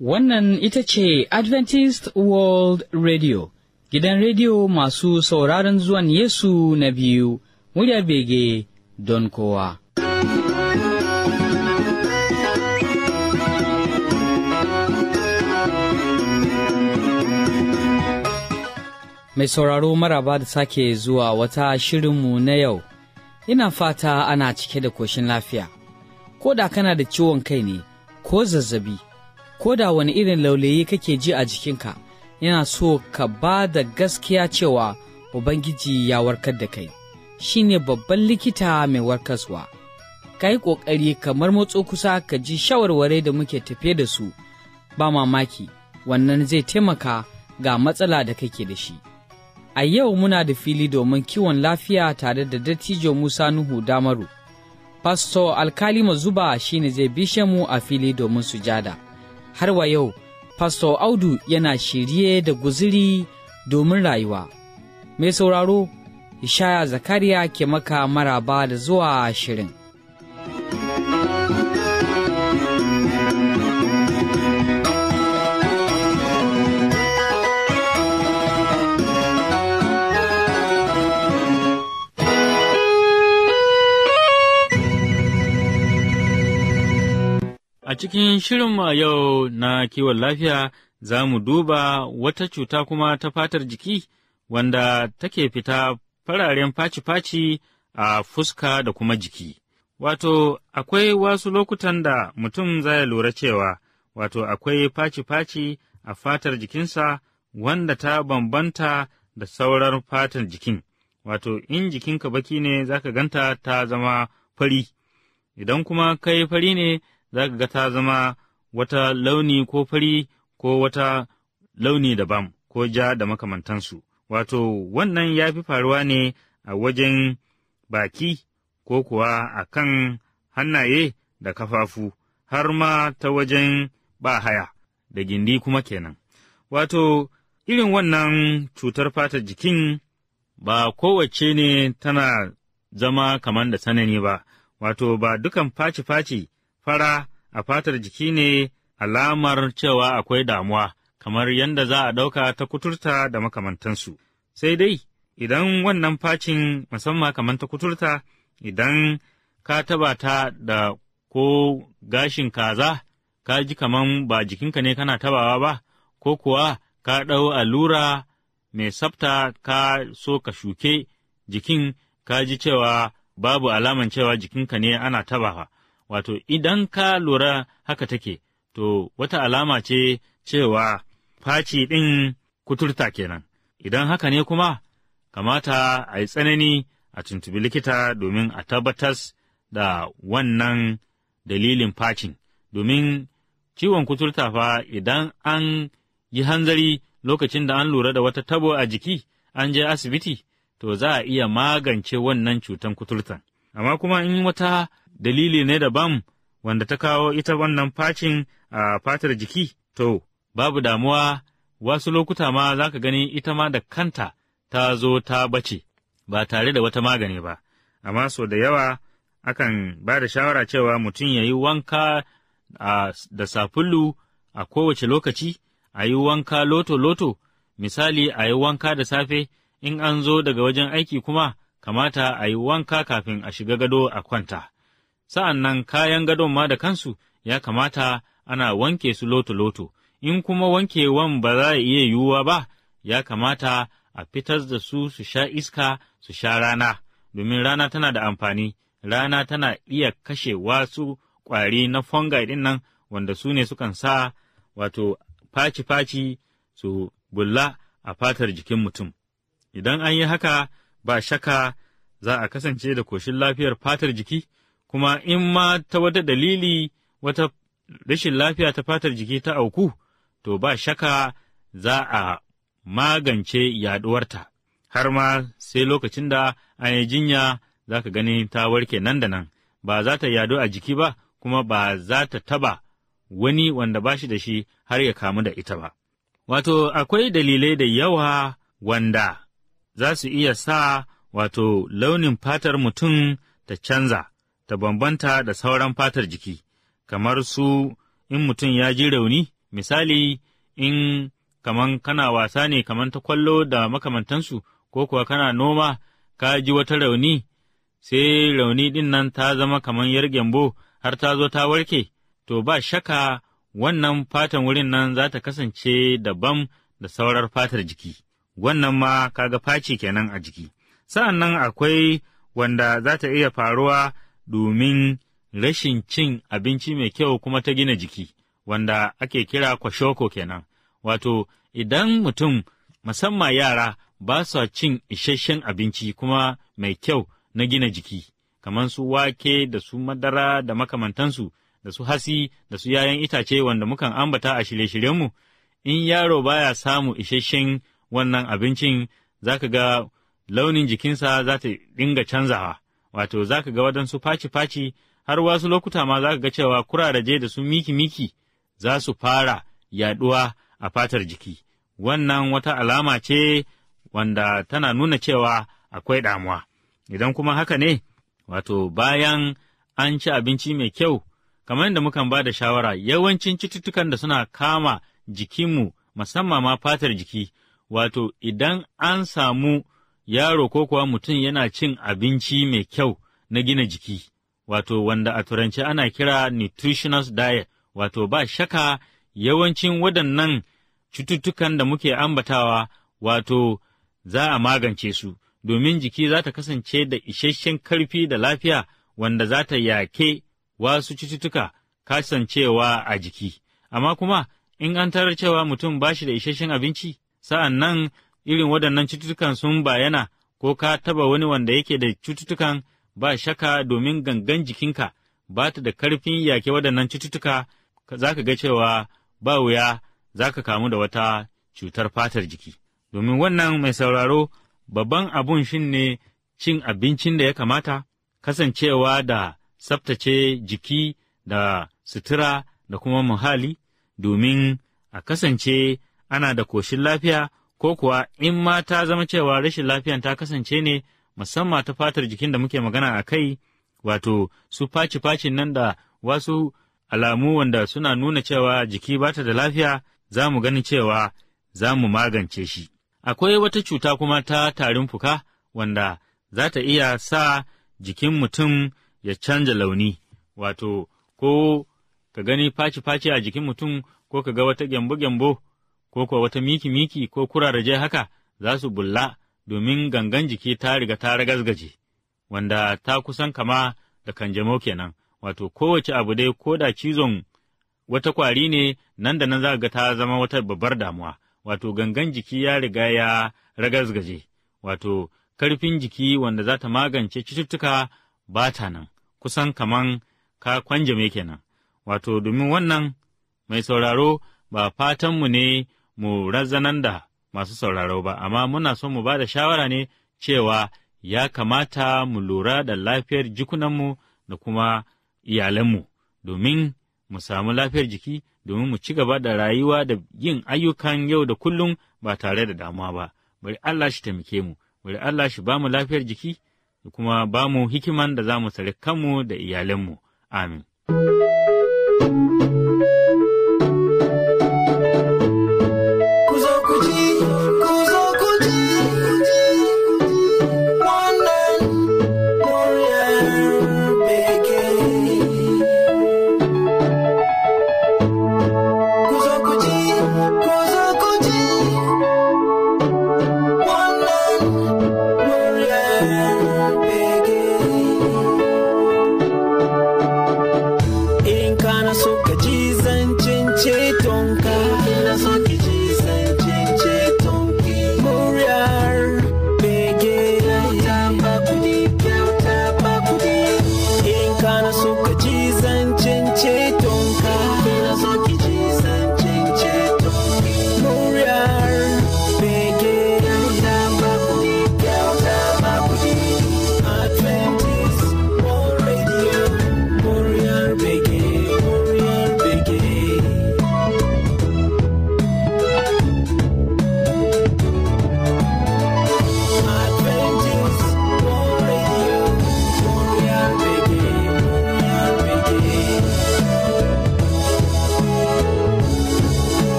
Wannan ita ce Adventist World Radio, gidan rediyo masu sauraron zuwan Yesu na biyu, muryar bege don kowa. Mai sauraro maraba da sake zuwa wata shirinmu na yau, ina fata ana cike da koshin lafiya, ko da kana da ciwon kai ne, ko zazzabi. ko da wani irin laulayi kake ji a jikinka yana so ka ba da gaskiya cewa Ubangiji ya warkar da kai shi ne babban likita mai warkaswa ka yi ƙoƙari kamar motso kusa ka ji shawarware da muke tafe da su ba mamaki wannan zai taimaka ga matsala da kake da shi a yau muna da fili domin kiwon lafiya tare da dattijo musa nuhu damaru pastor alkali mazuba shine zai bishe mu a fili domin sujada. har wa yau, Pastor Audu yana shirye da guziri domin rayuwa. Mai sauraro, Ishaya Zakariya ke maka maraba da zuwa shirin. A cikin shirinmu a yau na kiwon lafiya za mu duba wata cuta kuma ta fatar jiki wanda take fita fararen faci-faci a fuska da kuma jiki. Wato, akwai wasu lokutan da mutum zai lura cewa, wato, akwai faci-faci a fatar jikinsa wanda ta bambanta da sauran fatar jikin. Wato, in jikinka baki ne za ka ganta ta zama fari, idan kuma kai fari ne za ka ga ta zama wata launi ko fari ko wata launi daban ko ja da makamantansu. Wato, wannan ya fi faruwa ne a wajen baki ko kuwa a kan hannaye da kafafu, har ma ta wajen ba haya da gindi kuma kenan. Wato, irin wannan cutar fatar jikin ba kowace ne tana zama kamar da tsanani ba, wato ba dukan faci-faci fara a fatar jiki ne alamar cewa akwai damuwa, kamar yadda za a ɗauka ta kuturta da makamantansu. Sai dai, idan wannan facin musamman kamar ta kuturta, idan ka taba ta da ko gashin kaza, ka ji kaman ba jikinka ne kana tabawa ba, ko kuwa ka ɗau allura mai tsafta ka so ka shuke jikin, ka ji cewa babu alaman cewa jikinka ne ana tabawa. wato idan ka lura haka take, to wata alama ce cewa faci ɗin kuturta kenan, idan haka ne kuma, kamata a yi tsanani a tuntubi likita domin a tabbatas da wannan dalilin facin, domin ciwon kuturta fa idan an yi hanzari lokacin da an lura da wata tabo a jiki, an je asibiti, to za a iya magance wannan cutan kuturtan. Amma kuma in wata dalili ne daban wanda ta kawo ita wannan facin a fatar jiki, to, babu damuwa wasu lokuta ma za ka gani ita ma da kanta ta zo ta bace, ba tare da wata magani ba, amma so da yawa akan ba da shawara cewa mutum ya yi wanka da safulu a kowace lokaci, a yi wanka loto-loto, misali a yi wanka da safe, in an zo daga wajen aiki kuma kamata a yi wanka kafin a shiga gado a kwanta. Sa'an nan kayan gadon ma da kansu ya kamata ana wanke su loto-loto, in kuma wankewan ba za a iya yiwuwa ba, ya kamata a fitar da su su sha iska su sha rana, domin rana tana da amfani, rana tana iya kashe wasu ƙwari na fungi ɗin nan wanda su ne sukan sa wato faci-faci su bulla a fatar jikin mutum. Idan an yi haka, ba shaka za a kasance da koshin lafiyar fatar jiki, kuma in ma ta wata dalili wata rashin lafiya ta fatar jiki ta auku, to ba shaka za a magance yaɗuwarta, har ma sai lokacin da an yi jinya za ka gani ta warke nan da nan, ba za ta yadu a jiki ba, kuma ba za ta taba wani wanda ba shi da shi har ya kamu da ita ba. Wato, akwai dalilai da yawa wanda za su iya sa wato launin fatar mutum ta canza, ta bambanta da sauran fatar jiki, kamar su in mutum ya ji rauni misali in kaman kana wasa ne kaman ta kwallo da makamantansu ko kuwa kana noma ka ji wata rauni sai rauni ɗin nan ta zama kaman yar gyambo har ta zo ta warke to ba shaka wannan fatan wurin nan za ta kasance daban da saurar fatar jiki wannan ma kaga faci kenan a jiki sa'an nan akwai wanda za ta iya faruwa domin rashin cin abinci mai kyau kuma ta gina jiki wanda ake kira kwashoko kenan wato idan mutum musamman yara ba sa cin isasshen abinci kuma mai kyau na gina jiki kamar su wake da su madara da makamantansu da su hasi da su yayan itace wanda mukan ambata a shirye-shiryenmu in yaro baya samu isasshen wannan abincin za ka ga launin jikinsa za ta dinga canzawa wato za ka ga waɗansu faci-faci har wasu lokuta ma za ka ga cewa kuraraje da su miki-miki za su fara yaɗuwa a fatar jiki wannan wata alama ce wanda tana nuna cewa akwai damuwa idan kuma haka ne wato bayan an ci abinci mai kyau kamar yadda mukan ba da shawara yawancin cututtukan da suna kama jikinmu musamman ma fatar jiki wato idan an samu yaro ko kuwa mutum yana cin abinci mai kyau na gina jiki wato wanda a turanci ana kira nutritionist diet wato ba shaka yawancin waɗannan cututtukan da muke ambatawa wato za a magance su domin jiki za ta kasance da isasshen karfi da lafiya wanda za ta yake wasu cututtuka kasancewa a jiki. Amma kuma in an tarar cewa mutum ba shi da isasshen abinci, sa'an nan irin waɗannan cututtukan sun bayana ko ka taba wani wanda yake da cututtukan ba shaka domin gangan jikinka ba ta da karfin yake waɗannan cututtuka za ka ga cewa ba wuya za ka kamu da wata cutar fatar jiki. Domin wannan mai sauraro babban abun shin ne cin abincin da ya kamata, kasancewa da tsaftace jiki da sutura da kuma muhalli, domin a kasance ana da koshin lafiya ko kuwa in ma ta zama cewa rashin lafiyan ta kasance ne musamman ta fatar jikin da muke magana a kai, wato su faci-facin nan da wasu alamu wanda suna nuna cewa jiki ba ta da lafiya za mu gani cewa za mu magance shi. Akwai wata cuta kuma ta tarin fuka wanda za ta iya sa jikin mutum ya canja launi, wato, ko ka gani faci-faci a jikin mutum ko ka ga wata gyambo-gyambo ko kuwa wata miki-miki ko kuraraje haka za su bulla domin gangan jiki ta riga ta ragazgaje, wanda ta kusan kama da kanjamau kenan, wato kowace abu dai ko da cizon wata kwari ne nan da nan za ga ta zama wata babbar damuwa. wato gangan jiki ya riga ya ragazgaje, wato karfin jiki wanda za ta magance cututtuka ba ta nan, kusan kaman ka kwanjame kenan. Wato domin wannan mai sauraro ba fatanmu ne mu razanan da masu sauraro ba, amma muna so mu ba da shawara ne cewa ya kamata mu lura da lafiyar jikunanmu da kuma iyalanmu, domin mu samu lafiyar jiki domin mu ci gaba da rayuwa da yin ayyukan yau da kullum ba tare da damuwa ba. Bari Allah shi taimake mu, bari Allah shi ba mu lafiyar jiki da kuma ba mu hikiman da za mu tsare kanmu da iyalanmu. Amin.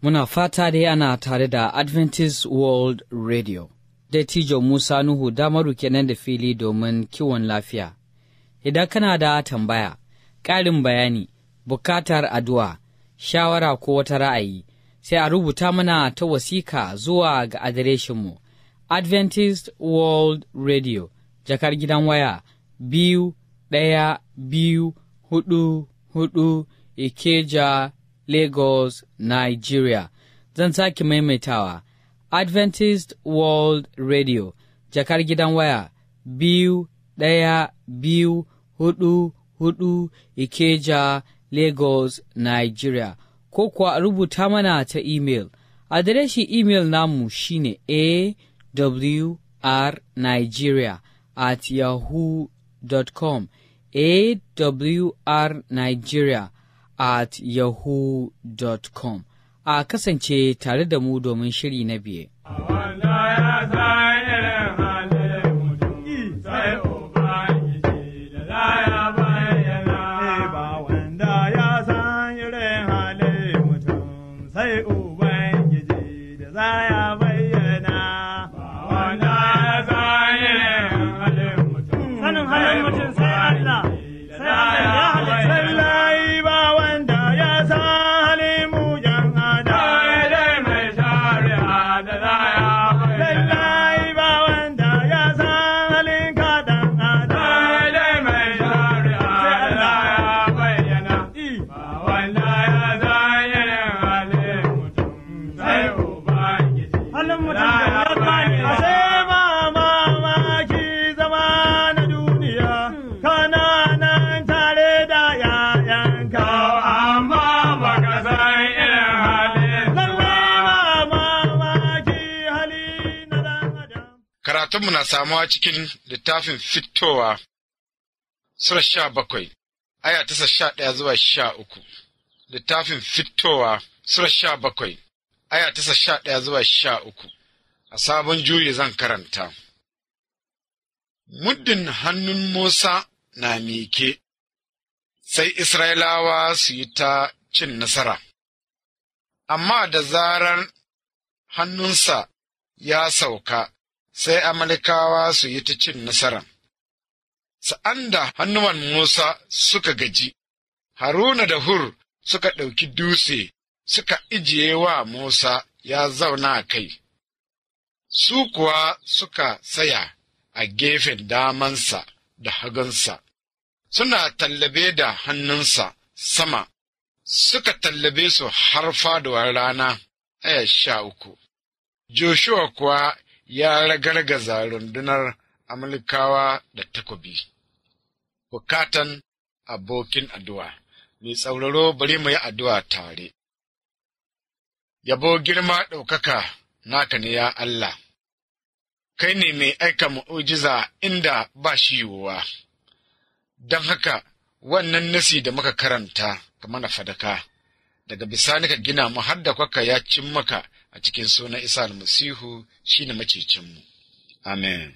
Muna fata dai ana tare da Adventist World Radio. Dattijo Musa Nuhu damaru kenan da fili domin kiwon lafiya. Idan kana da tambaya, ƙarin bayani, bukatar addu'a, shawara ko wata ra'ayi, sai a rubuta mana ta wasika zuwa ga adireshinmu Adventist World Radio, jakar gidan waya biyu ɗaya biyu hudu hudu Ikeja, Lagos, Nigeria. Zan sake maimaitawa Adventist World Radio, jakar gidan waya biyu ɗaya biyu hudu hudu Ikeja, Lagos, Nigeria. Ko kuwa a rubuta mana ta email. Adireshi email namu shine awrnigeria at yahoo.com awrnigeria at yahoo.com a kasance tare da mu domin shiri na biye. Karatunmu na samuwa cikin littafin fitowa Sura sha bakwai, aya tasa sha ɗaya zuwa sha uku. Littafin fitowa Sura sha bakwai, aya tasa sha ɗaya zuwa sha uku. A sabon juyi zan karanta. Muddin hannun Musa na mike, sai Isra'ilawa su yi ta cin nasara, amma da zarar hannunsa ya sauka, sai Amalikawa su yi ta cin nasara. Sa'an da hannuwan Musa suka gaji, Haruna da Hur suka ɗauki dutse suka ijiye wa Musa ya zauna a kai, su kuwa suka tsaya a gefen damansa da hagunsa, suna tallabe da hannunsa sama, suka tallabe su har faduwar rana aya sha uku. Joshua kuwa ya ragargaza rundunar Amalikawa da takobi. Bukatan abokin addu'a, mai tsauraro bari mu yi addu'a tare. Yabo girma ɗaukaka naka ne ya Allah, kai ne mai aika mu'ujiza inda ba shi yiwuwa, don haka wannan nasi da muka karanta ka mana fadaka, daga bisani ka gina mu har da kwaka ya cin maka a cikin sunan Isa almasihu shi ne macicinmu. Amen.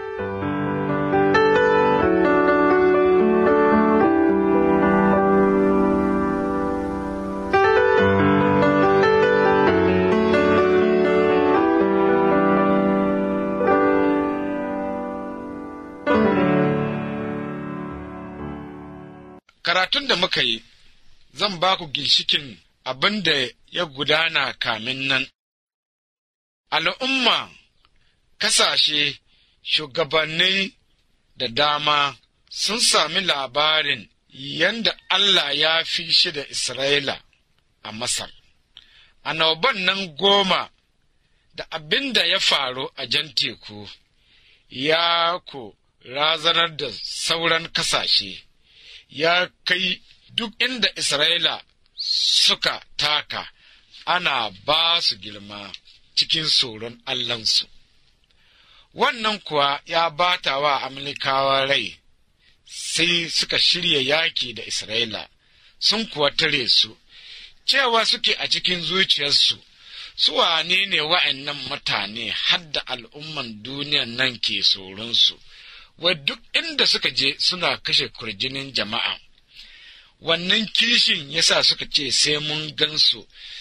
Karatun da muka yi, zan ba ku ginshikin abin da ya gudana kamin nan. Al'umma, kasashe, shugabanni da dama sun sami labarin yadda Allah ya fi shi da Isra'ila a Masar. Annoban nan goma da abin da ya faru a jan teku ya ku razanar da sauran kasashe, ya kai duk inda Isra'ila suka taka ana ba su girma cikin tsoron Allahnsu. Wannan kuwa ya bata wa Amalikawa rai, sai suka shirya yaki da Isra'ila, sun kuwa tare su, cewa suke a cikin zuciyarsu, su wane ne wa'annan mutane hadda al'umman duniyan nan ke tsoronsu, wai duk inda suka je suna kashe kurjinin jama'a. Wannan kishin yasa suka ce sai mun gansu,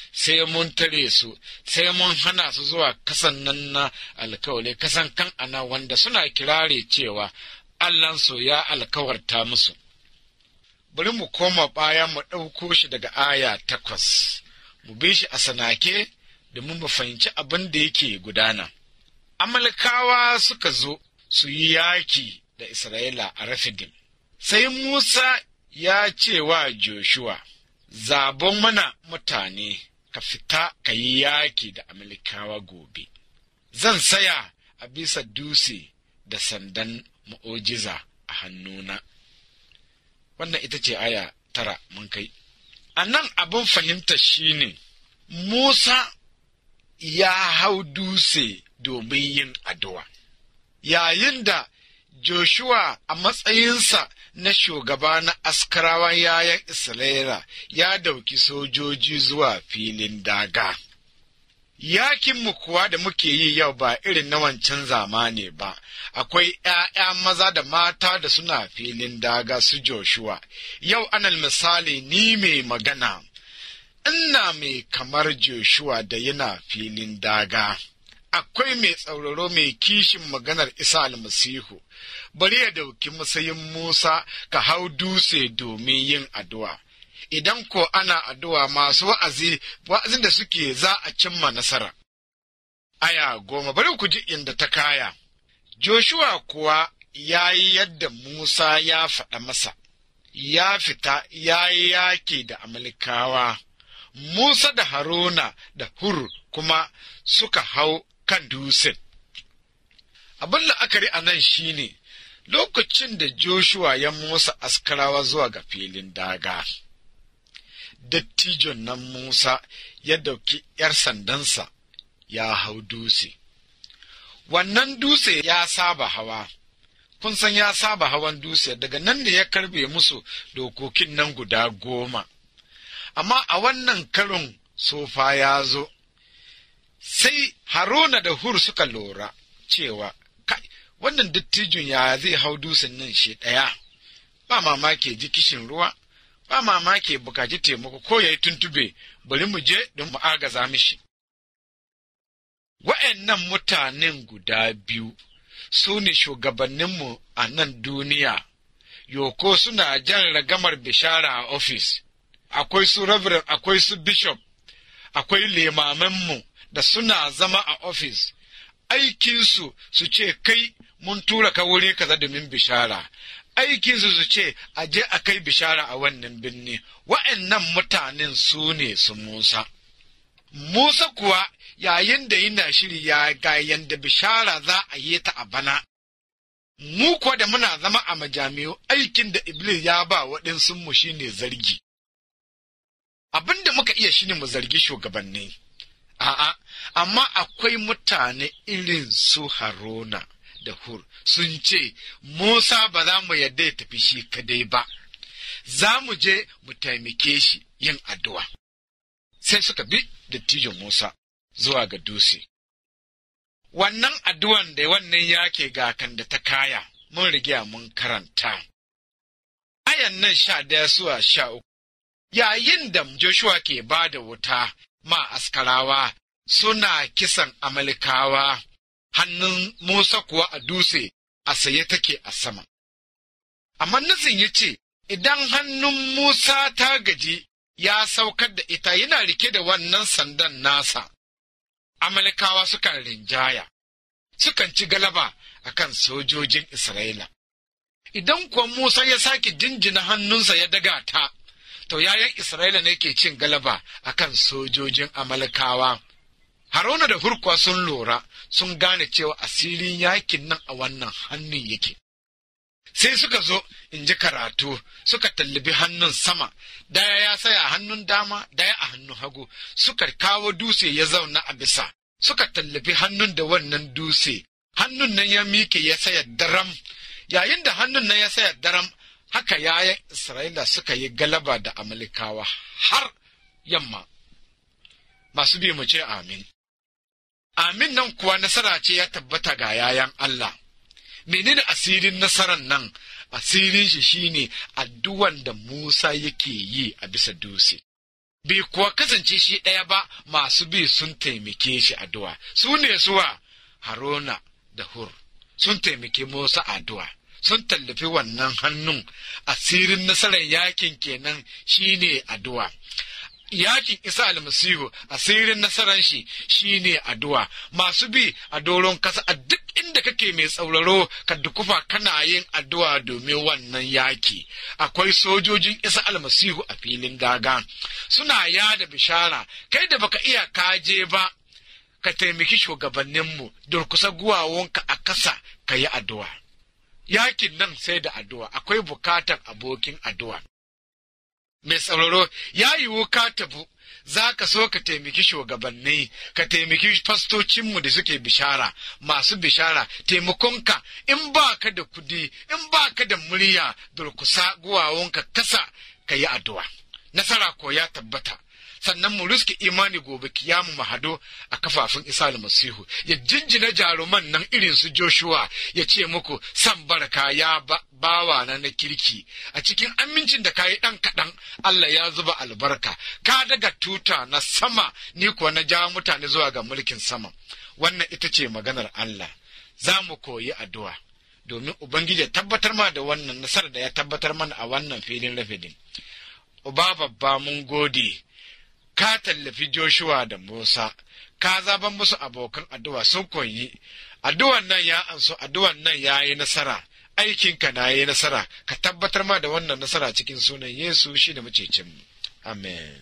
sai mun tare su sai mun hana su zuwa kasan nan na alkawali kasan kan ana wanda suna kirare cewa Allahnsu ya alkawarta musu bari mu koma baya mu ɗauko shi daga aya takwas mu bi shi a sanake domin mu fahimci abin da yake gudana amalkawa suka zo su yi yaki da isra'ila a rafidim sai musa ya ce wa joshua zabon mana mutane ka fita ka yi yaki da amalkawa gobe zan saya a bisa dutse da sandan mu'ojiza a hannuna wannan ita ce aya tara mun kai a nan abin fahimta shine musa ya hau dutse domin yin addu'a yayin da joshua a matsayinsa na shugaba na askarawan yayan isra'ila ya dauki sojoji zuwa filin daga yakinmu kuwa da muke yi yau ba irin na wancan zamani ba, akwai ’ya'ya maza da mata da suna filin daga su Joshua, yau anal misali ni mai magana, ina mai kamar Joshua da yana filin daga. Akwai mai tsauraro mai kishin maganar Isa almasihu, bari ya dauki matsayin Musa ka hau dutse domin yin addu'a. idan ko ana addu'a masu wa'azi wa'azin da suke za a cimma nasara. Aya goma bari ku ji inda ta kaya, Joshua kuwa ya yi yadda Musa ya faɗa masa, ya fita ya yi yaki da Amalikawa, Musa da Haruna da Hur kuma suka hau kan dusin. Abin la'akari a nan shi ne, lokacin da Joshua ya Musa askarawa zuwa ga filin daga. dattijon nan Musa ya dauki ’yar sandansa ya hau dutse. Wannan dutse ya saba hawa, kun san ya saba hawan dutse daga nan da ya karbe musu dokokin nan guda goma. Amma a wannan karin sofa ya zo, sai Haruna da Hur suka lura cewa, kai, wannan dattijon ya zai hau dutsen nan shi ɗaya, ba mamaki ji kishin ruwa. ba mamaki bukaci taimako ko ya yi tuntube bari mu je don mu agaza mishi. Wa'yannan mutanen guda biyu su ne shugabanninmu a nan duniya, yoko suna jan ragamar bishara a ofis, akwai su reverend, akwai su bishop, akwai limamanmu da suna zama a ofis, aikinsu su ce kai mun tura ka wuri kaza domin bishara, aikinsu su ce a je a kai bishara a wannan birni wa'annan mutanen su ne su Musa. Musa kuwa yayin da yana shiri ya ga yanda bishara za a yi ta a bana. Mu kuwa da muna zama a majami'u aikin da Iblis ya ba waɗansunmu shi ne zargi. Abin da muka iya shi ne mu zargi shugabanni. A'a, amma akwai mutane irin su Haruna. da Hur sun ce, Musa ba za mu yarda ya tafi shi kadai ba, za mu je mu taimake shi yin addu'a. Sai suka bi dattijon Musa zuwa ga dutse. Wannan addu'an da wannan yake ga kan da ta kaya, mun riga mun karanta. Ayan nan sha daya zuwa sha uku, yayin da Joshua ke ba da wuta ma askarawa suna kisan Amalikawa. hannun Musa kuwa a dutse a saye take a sama. Amma nufin ya ce, Idan hannun Musa ta gaji ya saukar da ita yana rike da wannan sandan nasa, Amalikawa sukan rinjaya, sukan ci galaba a kan sojojin Isra'ila. Idan kuwa Musa ya sake jinjina hannunsa ya daga ta, to yayan Isra'ila ne ke cin galaba a kan sojojin Amalikawa. Haruna da Hurkuwa sun lura sun gane cewa asirin yakin nan a wannan hannun yake. Sai suka zo in ji karatu suka tallabi hannun sama, daya ya saya hannun dama, daya a hannun hagu, suka kawo dutse ya zauna a bisa, suka tallafi hannun da wannan dutse, hannun nan ya mike ya saya daram, yayin da hannun nan ya saya daram, haka yayan Isra'ila suka yi galaba da Amalikawa har yamma. Masu bi mu ce amin. Amin nan kuwa nasara ce ya tabbata ga yayan Allah. Menene asirin nasaran nan? Asirin shi shine addu'an da Musa yake yi a bisa dutse. bai kuwa kasance shi ɗaya ba masu bi sun taimake shi addu'a su ne suwa haruna da hur sun taimake musa addu'a sun tallafi wannan hannun asirin nasarar yakin kenan shine addu'a yakin isa almasihu asirin nasarar shi shine addu'a masu bi a doron kasa a duk inda kake mai tsauraro ka dukufa kana yin addu'a domin wannan yaki akwai sojojin isa almasihu a filin daga suna yada bishara kai da baka iya kaje ba ka taimaki shugabanninmu durkusa guwawonka a kasa ka yi addu'a yakin nan sai da addu'a akwai bukatar abokin addu'a mai tsauraro ya yiwu ka tabu za ka so ka taimaki shugabanni ka taimaki fastocinmu da suke bishara masu bishara taimakonka in ba ka da kudi in ba ka da murya durkusa guwawonka kasa ka yi addu'a nasara ko ya tabbata sannan mu riske imani gobe kiyamu mu hado a kafafun isa almasihu ya jinjina jaruman nan irin su joshua ya ce muku san barka ya ba bawa na na kirki a cikin amincin da kayi ɗan kaɗan Allah ya zuba albarka ka daga tuta na sama ni kuwa na ja mutane zuwa ga mulkin sama wannan ita ce maganar Allah za mu koyi addu'a domin Ubangiji ya tabbatar ma da wannan nasarar da ya tabbatar mana a wannan filin rafidin. Uba babba mun gode, ka tallafi Joshua da Musa, ka zaban musu abokan addu'a sun koyi, addu'an nan ya anso, addu'an nan ya yi nasara, aikinka na yi nasara, ka tabbatar ma da wannan nasara cikin sunan Yesu shi da macecinmu. Amen.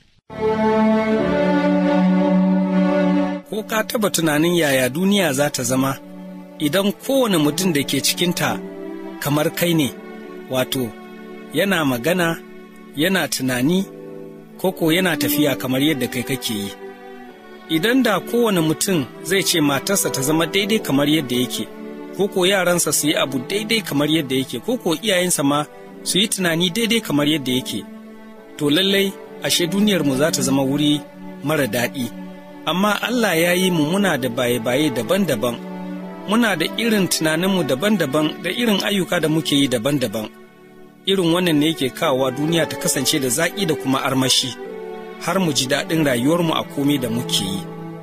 Ko ka taba tunanin yaya duniya za ta zama idan kowane mutum da ke cikinta kamar kai ne, wato, yana magana, yana tunani, koko yana tafiya kamar yadda kai kake yi. Idan da kowane mutum zai ce matarsa ta zama daidai kamar yadda yake, koko yaransa su yi abu daidai kamar yadda yake, koko iyayensa ma su yi tunani daidai kamar yadda yake, to lallai ashe duniyarmu za ta zama wuri mara daɗi. Amma Allah ya yi mu muna da baye-baye daban-daban, muna da irin tunaninmu daban-daban da irin ayyuka da muke yi daban-daban. Irin wannan ne yake kawowa duniya ta kasance da zaƙi da kuma armashi, har mu ji daɗin rayuwarmu a komai da muke yi.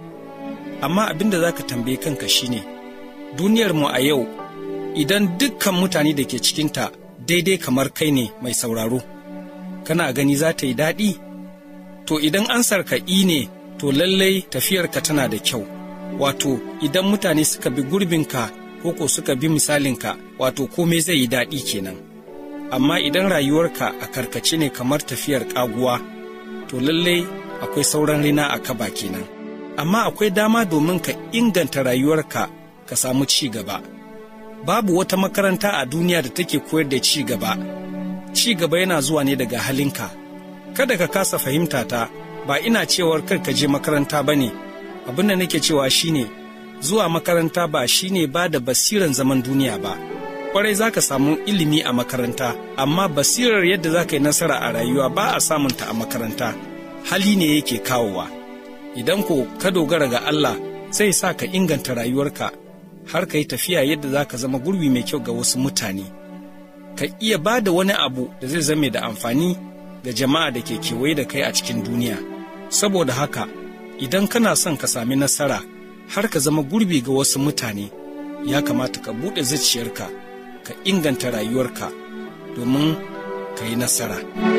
Amma abin da za ka tambaye kanka shine, duniyarmu a yau, idan dukkan mutane da ke cikinta daidai kamar kai ne mai sauraro, kana gani za ta yi daɗi? To idan ansarka i ne, to lallai tafiyarka tana da kyau. Wato, idan mutane suka bi gurbinka ko ko suka bi misalinka, wato komai zai yi daɗi kenan. Amma idan rayuwarka a karkace ne kamar tafiyar ƙaguwa, to lallai akwai sauran rina a kaba kenan. Amma akwai dama domin ka inganta rayuwarka ka samu ci gaba. Babu wata makaranta a duniya da take koyar da ci gaba. Ci gaba yana zuwa ne daga halinka. Kada ka kasa fahimta ta, ba ina cewar kar ka je makaranta ba ne, abin da nake cewa shine zuwa makaranta ba shine ba da basiran zaman duniya ba. Kwarai za ka samu ilimi a makaranta, amma basirar yadda za ka yi nasara a rayuwa ba a samunta a makaranta, hali ne yake kawowa. Idan ko ka dogara ga Allah zai sa ka inganta rayuwarka har ka yi tafiya yadda za ka zama gurbi mai kyau ga wasu mutane. Ka iya ba da wani abu da zai zame da amfani ga jama'a da ke kewaye da kai a cikin duniya. Saboda haka, idan kana son ka sami nasara har ka zama gurbi ga wasu mutane, ya kamata ka buɗe zuciyarka, ka inganta rayuwarka domin ka yi nasara.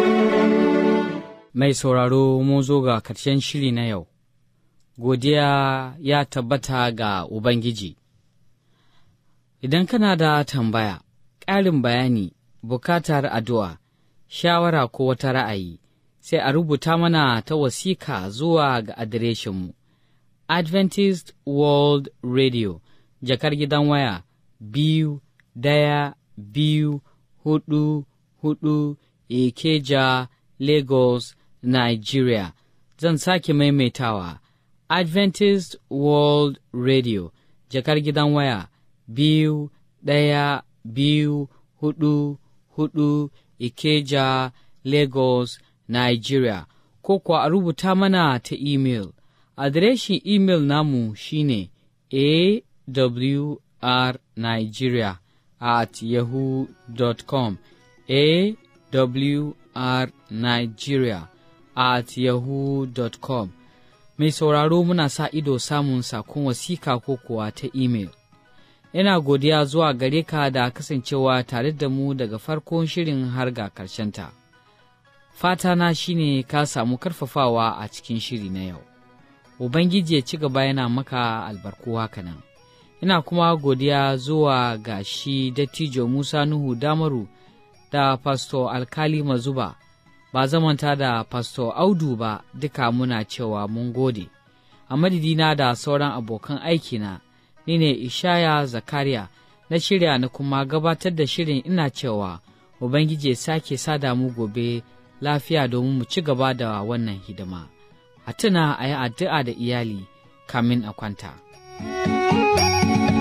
Mai sauraro mun zo ga karshen shiri na yau, godiya ya tabbata ga Ubangiji. Idan kana da tambaya, ƙarin bayani, bukatar addu'a, shawara ko wata ra'ayi, sai a rubuta mana ta wasika zuwa ga adireshinmu Adventist World Radio, jakar gidan waya biyu daya biyu hudu hudu Ikeja, Lagos, Nigeria. Zan sake maimaitawa Adventist World Radio, jakar gidan waya biyu daya biyu hudu hudu Ikeja, Lagos, Nigeria, ko kuwa a rubuta mana ta imel. Adireshin imel namu shine awrnigeria at yahoo.com awrnigeria at yahoo.com mai sauraro muna sa ido samun sakon wasika ko kuwa ta imel. Ina godiya zuwa gare ka da kasancewa tare da mu daga farkon shirin har ga ta. Fatana shine ka samu karfafawa a cikin shiri na yau. Ubangiji ya ci gaba yana maka albarku haka nan. Ina kuma godiya zuwa ga shi dattijo Musa Nuhu Damaru da Pasto Alkali Mazuba, ba zamanta da Pasto Audu ba duka muna cewa mun gode. A madidina da sauran abokan aikina, ni ne Ishaya Zakariya na shirya na kuma gabatar da shirin ina cewa Ubangiji ya sake sada mu gobe lafiya domin mu ci gaba da wannan hidima. A tuna a yi addu'a da iyali kamin a kwanta.